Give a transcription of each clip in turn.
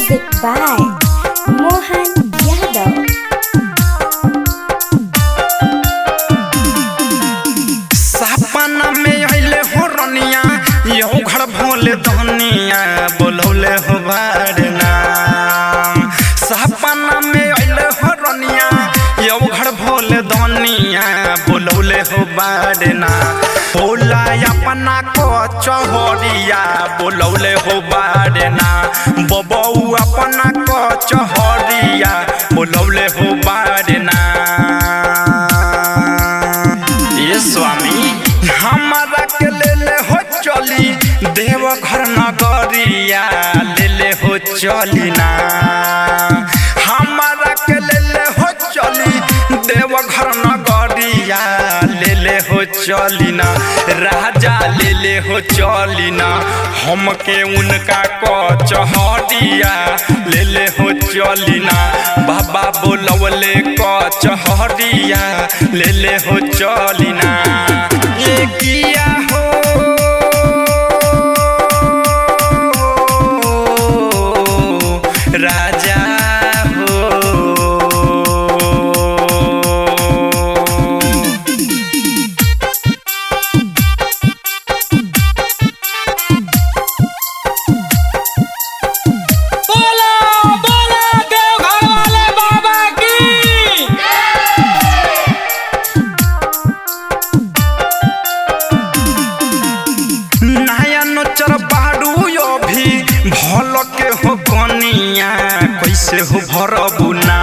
Music by Mohan Yadav. सपना में अइले हो रनिया यो घर भोले धनिया बोलौले हो बारना सपना में अइले हो रनिया यो घर भोले धनिया बोलौले हो बारना होला अपना को चहरिया बोलौले हो बारना बबऊ अपना को चहरिया बोलौले हो बारना ये स्वामी हमारा के ले ले हो चली देव घर नगरिया ले ले हो चली ना हमारा के ले ले हो चली देव घर नगरिया ले ले हो चली ना राजा ले ले हो चली ना हमके उनका को चहरिया ले ले हो चली ना बाबा बोलवले को चहरिया ले ले हो चली ना ये किया हो राजा हो बोला बोला देवघर वाले बाबा की नयन चर बाड़ू यो भी भल के हो कनिया कैसे हो भरबू ना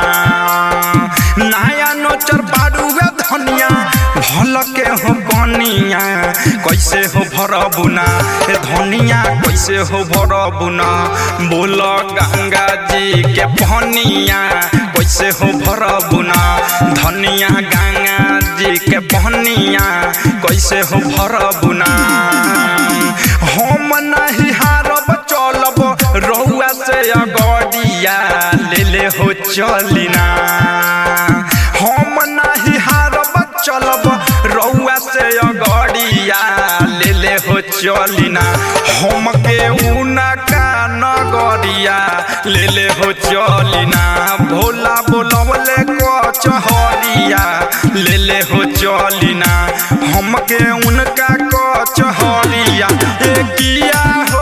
नयन चर बाड़ू वे धनिया भल के हो कनिया कैसे हो भरबू ना ए धनिया कैसे हो भरबू ना बोल गंगा जी के पनिया कैसे हो भरबू ना धनिया गंगा जी के पनिया कैसे हो भरबू ना हम नहीं हारब चलब रहुआ से अगडिया ले ले हो चलिना हम नहीं हारब चलब रहुआ से अगडिया ले ले हो चलिना हम के उनका नगरिया ले ले हो चलिना भोला बोलवले को चहरिया ले ले हो चलिना हमके उनका को चहरिया ए किया हो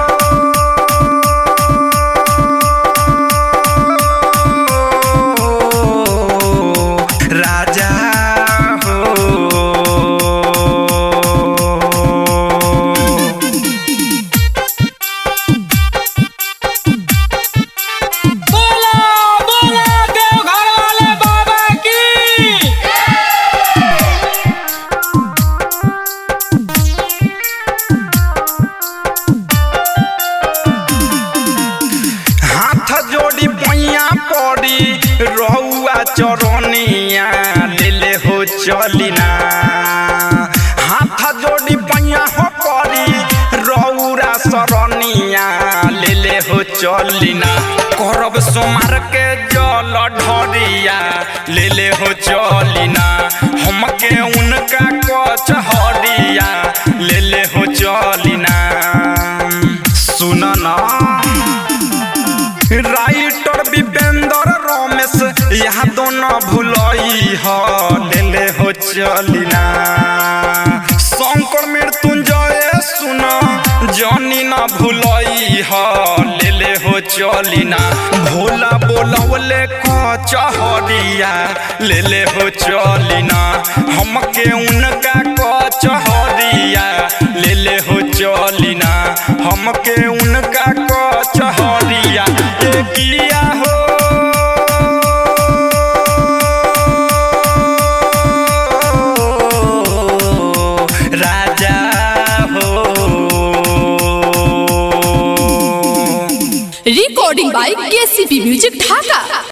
राजा हो बोला बोला देवघर वाले बाबा की हाथ जोड़ी पैया पड़ी रहुआ चरनिया ले ले हो चलिना हाथ जोड़ी पैया हो पड़ी रहुरा सरनिया ले ले हो चलिना करब सोमार के जल ढरिया ले ले हो चलिना हमके उनका कच हरिया ले ले हो चलिना सुन ना राइटर विपेंद्र रमेश यहाँ दोनों भुलई ह ले ले हो चलिना शंकर मृत्युंजय सुन जनी न भुलई ह ले ले हो चलिना भोला बोलवले क चहरिया ले ले हो चलिना हमके उनका क चहरिया ले ले हो चलिना हमके उनका क चहरिया ए किया हो राजा हो recording by KCP Music Dhaka.